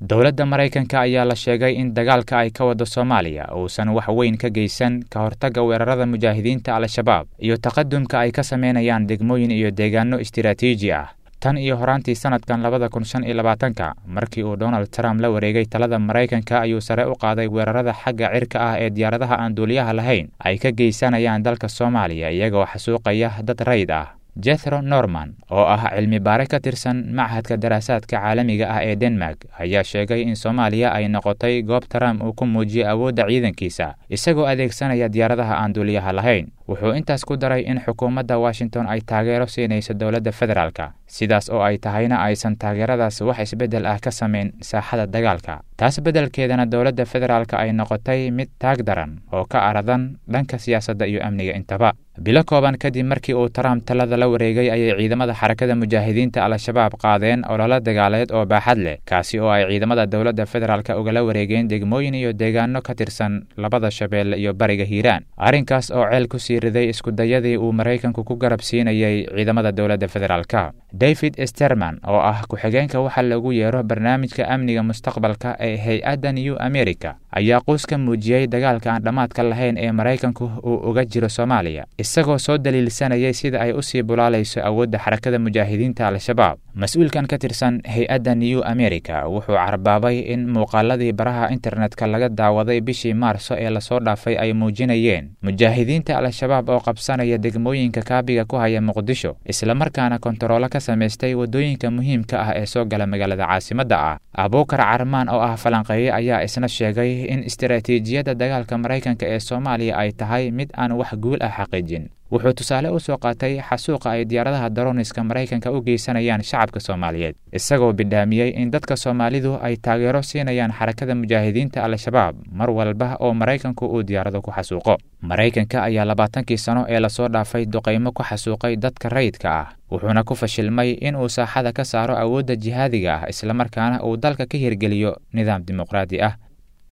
dowladda maraykanka ayaa la sheegay in dagaalka ay ka wado soomaaliya uusan wax weyn ka geysan ka hortagga weerarada mujaahidiinta al-shabaab iyo taqadumka ay ka sameynayaan degmooyin iyo deegaano istiraatiiji ah tan iyo horaantii sanadkan labada kun shan iyo labaatanka markii uu donald trump la wareegay talada maraykanka ayuu sare u qaaday weerarada xagga cirka ah ee diyaaradaha aan duuliyaha lahayn ay ka geysanayaan dalka soomaaliya iyagoo xasuuqaya dad rayd ah jethro norman oo ah cilmi baare ka tirsan machadka daraasaadka caalamiga ah ee denmark ayaa sheegay in soomaaliya ay noqotay goob trump uu ku muujiyey awoodda ciidankiisa isagoo adeegsanaya diyaaradaha aan duuliyaha lahayn wuxuu intaas ku daray in xukuumadda washington ay taageero siinayso dowladda federaalka sidaas oo ay tahayna aysan taageeradaas wax isbeddel ah ka samayn saaxada dagaalka taas beddelkeedana dowladda federaalka ay noqotay mid taag daran oo ka aradan dhanka siyaasadda iyo amniga intaba bilo kooban kadib markii uu trump talada la wareegay ayay ciidamada xarakada mujaahidiinta al-shabaab qaadeen ololo dagaaleed oo baaxad leh kaasi oo ay ciidamada dowladda federaalka ugala wareegeen degmooyin iyo deegaano ka tirsan labada shabeelle iyo bariga hiiraan arrinkaas oo ceel ku sii riday iskudayadii uu maraykanku ku garab siinayay ciidamada dowladda federaalka david sterman oo ah ku-xigeenka waxa lagu yeero barnaamijka amniga mustaqbalka ee hay-adda new america ayaa quus ka muujiyey dagaalka aan dhammaadka lahayn ee maraykanku uu uga jiro soomaaliya isagoo soo daliilsanayay sida ay usii bulaalayso awoodda xarakada mujaahidiinta al-shabaab mas-uulkan ka tirsan hay-adda new america wuxuu carbaabay in muuqaaladii baraha internetka laga daawaday bishii maarso ee lasoo dhaafay ay muujinayeen mujaahidiinta al-shabaab oo qabsanaya degmooyinka kaabiga ku haya muqdisho islamarkaana kontaroolo ka samaystay waddooyinka muhiimka ah ee soo gala magaalada caasimadda ah abuukar carmaan oo ah falanqeeye ayaa isna sheegay in istaraatiijiyadda dagaalka maraykanka ee soomaaliya ay tahay mid aan wax guul ah xaqiijin wuxuu tusaale u soo qaatay xasuuqa ay diyaaradaha daroniska maraykanka u geysanayaan shacabka soomaaliyeed isagoo bidhaamiyey in dadka soomaalidu ay taageero siinayaan xarakada mujaahidiinta al-shabaab mar walba oo maraykanku uu diyaarado ku xasuuqo maraykanka ayaa labaatankii sano ee lasoo dhaafay duqaymo ku xasuuqay dadka rayidka ah wuxuuna ku fashilmay inuu saaxada ka saaro awoodda jihaadiga ah islamarkaana uu dalka ka hirgeliyo nidaam dimuqraadi ah